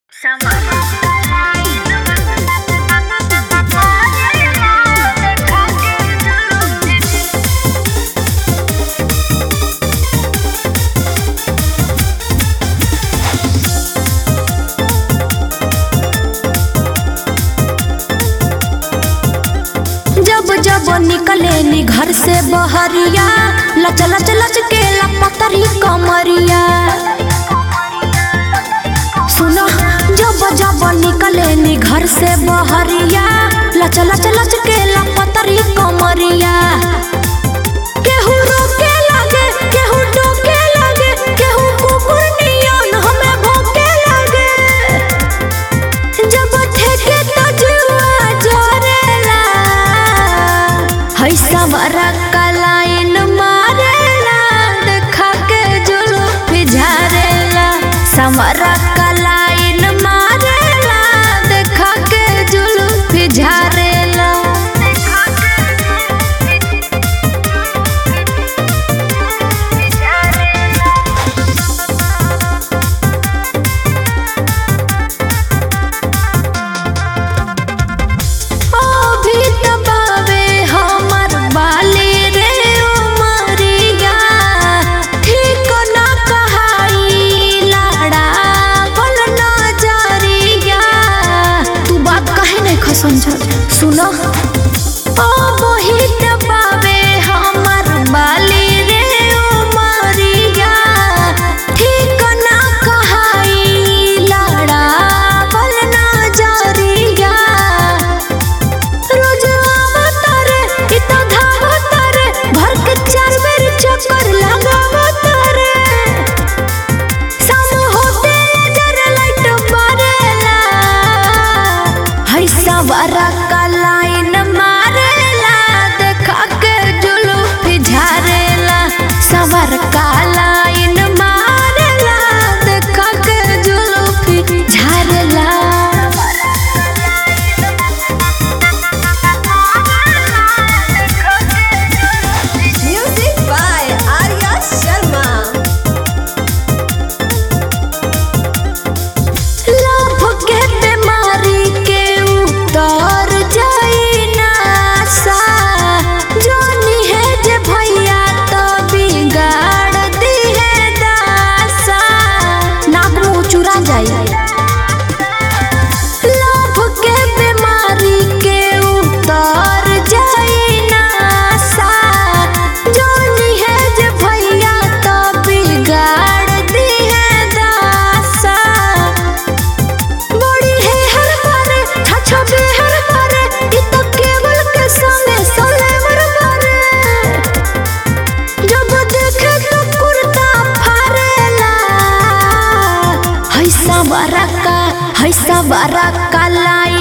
जब जब निकले नी घर से बहरिया लच लच लच के लपतरी कमरिया सुनो जब जब निकले नी घर से बहरिया लच लच लच के लपतरी कमरिया केहू रोके लागे केहू टोके लागे केहू कुकुर नियन हमें भोके लागे जब ठेके तो जुआ जोरेला है समरा कलाइन मारेला देखा के जुलूफ झारेला समरा कलाइन मारेला देखा के जुलूफ झारेला अभी दबावे हमर बाली रे उमरिया ठीक न कहाई लाड़ा बल नजरिया तू बात कहे नहीं खसन सुनो अभी दबावे हमर बाली रे उमरिया ठीक न कहाई लाड़ा बल नजरिया रोज आवतारे इतना धावतारे भर के चार बेर चक्कर लगावतारे शाम होते नजर लाइट मारेला है सवारा का लाइन मारेला देखा के जुलूफ झारेला सवार का लाइन मारेला देखा के जुलूफ झारेला Music by Arya Sharma. लाभ के बीमारी के उतर जाई नासा जोनी है जे भैया तो बिगाड़ दी है दासा नाक मुंह चुरा जाई लाभ के बीमारी के उतर जाई नासा जोनी है जे भैया तो बिगाड़ दी है दासा बड़ी है हर मारे छछा बे हर मारे इ तो केवल के संगे सोले मर मारे जब देखे तो कुर्ता फारेला है सवारा का है सवारा का लाई